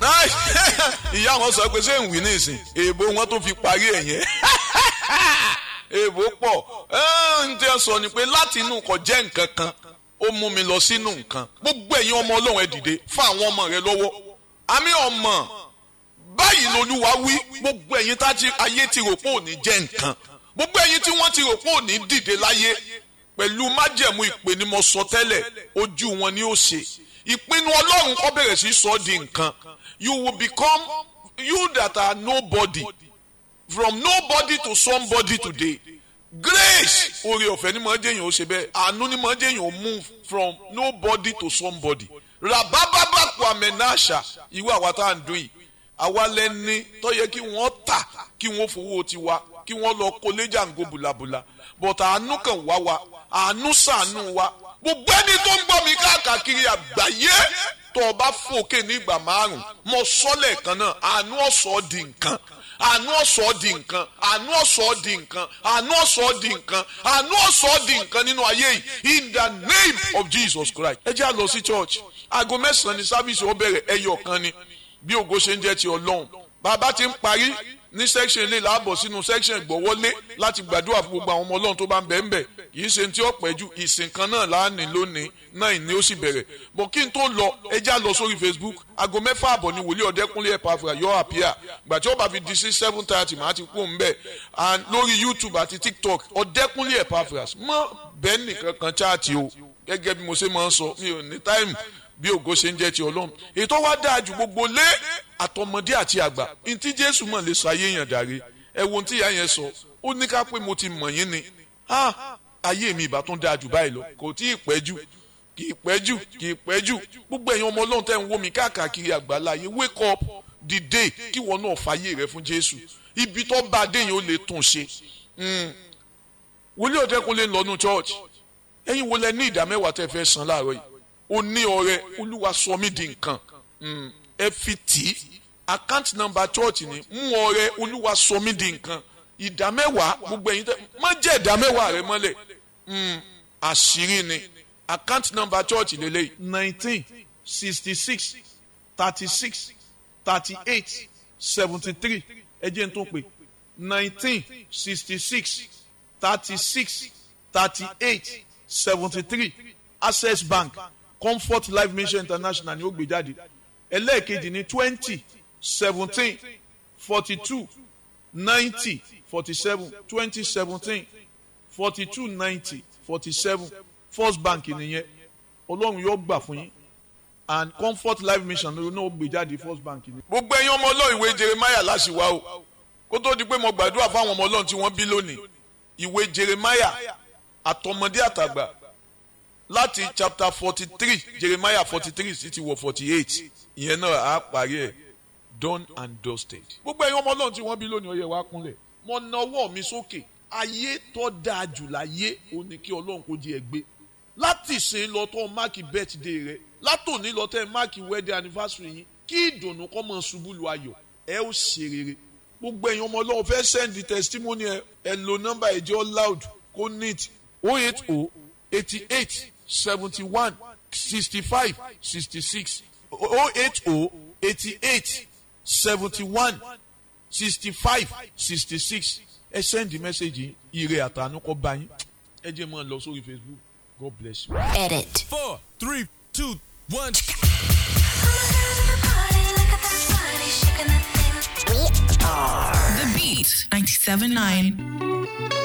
ìyá wọn sọ pé ṣé ń wí nísìn èèbò wọn tó fi parí ẹ̀ yẹn èèbò pọ̀ ń tẹ́ sọ ni pé láti inú kò jẹ́ nǹkan kan ó mú mi lọ sínú nǹkan gbogbo ẹ̀yin ọmọ ọlọ́run ẹ dìde fún àwọn ọmọ rẹ lọ́wọ́ àmì ọmọ báyìí lolúwa wí gbogbo ẹ̀yin tá ayé ti rò pé ò ní jẹ́ nǹkan gbogbo ẹ̀yin tí wọ́n ti rò pé ò ní dìde láyé pẹ̀lú májẹ̀mú ìpè ni mo sọ tẹ́lẹ̀ ojú wọn ni ó ṣe ìpinnu ọlọ́run kọ́ bẹ̀rẹ̀ sí sọ di nǹkan you will become you that are nobody from nobody to somebody today grace oore ọ̀fẹ́ ni màá jẹ́yìn ó ṣe bẹ́ẹ̀ àánú ni màá jẹ́yìn ó move from nobody to somebody rabababa kwamenasha irú àwa tá à ń dún yìí àwa lẹni tó yẹ kí wọ́n tà kí wọ́n fowó tiwa kí wọ́n lọ kó léjà ń go bùlàbùlà but àánú kan wá wa àánú ṣàánú wa gbogbo ẹni tó ń gbọ́ mi káàkiri àgbáyé tó o bá fòkè ní ìgbà márùn mo sọ lẹ́ẹ̀kan náà àánú ọ̀sọ́ di nǹkan àánú ọ̀sọ́ di nǹkan àánú ọ̀sọ́ di nǹkan àánú ọ̀sọ́ di nǹkan àánú ọ̀sọ́ di nǹkan nínú ayé yìí in the name of Jesus Christ. ẹ jẹ́ à lọ sí church aago mẹ́sàn-án ní sábìsì ó bẹ̀rẹ̀ ẹyọ kan ni bí ògo ṣe ń jẹ́ ti ọlọ́run bàbá ti ń parí ní section ilé làbọ̀ sínú section ìgbọ̀wọ́lé láti gbàdúrà fún gbogbo àwọn ọmọ ọlọ́run tó bá ń bẹ̀ ń bẹ̀ kìí ṣe tí ó pẹ́ jù ìsìn kan náà láàánú lónìí náà ìní ó sì bẹ̀rẹ̀ bọ̀ kí n tó lọ ẹjẹ́ lọ sórí Facebook aago mẹ́fà àbọ̀ ni wòlíì ọ̀dẹ́kúnlé ẹ̀pàfà yọ àpíà gbà tí ó bá fi di sí seven thirty màá ti kú òun bẹ̀ and lórí YouTube àti TikTok ọ̀dẹ́kúnlé ẹ̀pàfà mọ́ bẹ́ẹ̀ nìkan kan chaati o gẹ́gẹ́ bí mo ṣe máa ń sọ mi ò ní táìmù bí ògo ṣe ń jẹ́ ti ọlọ́run ètò wa dáa ju gbogbo lé àtọmọdé àti àgbà ntí jésù mọ̀ lè sọ ayé yẹn dàrí ẹ wo ntí ìyá yẹn sọ ó ní ká pé mo ti mọ̀ yín ni ayé mi ìbá tún dáa jù báyìí lọ kò tí ì pẹ́ jù kì í pẹ́ jù kì í pẹ́ jù gbogbo ẹ̀yin ọmọ ọlọ́run tẹ́ ń wò mí káàkiri àgbáláyé wake up dìde kí wọn náà fàyè rẹ fún jésù ibi tó bá a dé yẹn ó lè tún ṣe wòlíì ọ̀dẹ́kunlé ń lọ́nu church ẹ̀yin wo lẹ ní ìdá mẹ́wàá tẹ́ fẹ́ san láàárọ̀ yìí ó ní ọrẹ olúwa sọ mí di nǹkan ẹ fi tì í account number church ni mú ọrẹ olúwa sọ mí di nǹkan ìdá mẹ́wàá gbogbo ẹ̀yin tẹ́ má jẹ́ ìdá mẹ́wàá rẹ mọ́lẹ̀ àṣírí ni account number church lélẹ́yìí nineteen sixty six thirty six thirty eight seventy three ẹ jẹ́ n tó pè nineteen sixty six thirty six thirty eight seventy three access bank comfort life mission international ni ó gbé jáde ẹlẹ́ẹ̀kejì ní twenty seventeen forty two ninety forty seven twenty seventeen forty two ninety forty seven first bank nìyẹn ọlọ́run yóò gbà fún yín and comfort life mission ló náà gbé jáde first bank ni. gbogbo ẹ̀yin ọmọ ọlọ́run ìwé jeremiah láṣìwá o kó tó di pé mo gbàdúrà fáwọn ọmọ ọlọ́run tí wọ́n bí lónìí ìwé jeremiah àtọmọdé àtàgbà láti chapter forty three jeremiah forty three sí ti wọ forty eight ìyẹn náà á parí ẹ̀ done and dusted. gbogbo ẹ̀yin ọmọ ọlọ́run tí wọ́n bí lónìí ó yẹ wá kúnlẹ̀ mo na ọwọ́ mi sókè ayé tó dáa jù láyé ó ní kí ọlọ́run kó di ẹgbẹ́ láti ṣe lọ tó máàkì birthday rẹ látòní lọ tẹ máàkì wedding anniversary yín kí ìdùnnú kọ́ mọ̀ ṣubú lu ayọ̀ ẹ ó ṣe rere gbogbo ẹ̀yin ọmọ ọlọ́run fẹ́ send the testimony ẹ ẹ lo nọ́mbà ẹ̀jẹ̀ loud kó neat oh eight oh eighty eight seventy one sixty five sixty six oh eight oh eighty eight seventy one sixty five sixty six ẹ send the message ire àtànú kọ bá yín ẹ jẹ́ mọ́ ọ lọ sórí Facebook God bless you. Edit. Four, three, two, one. The Beat 97.9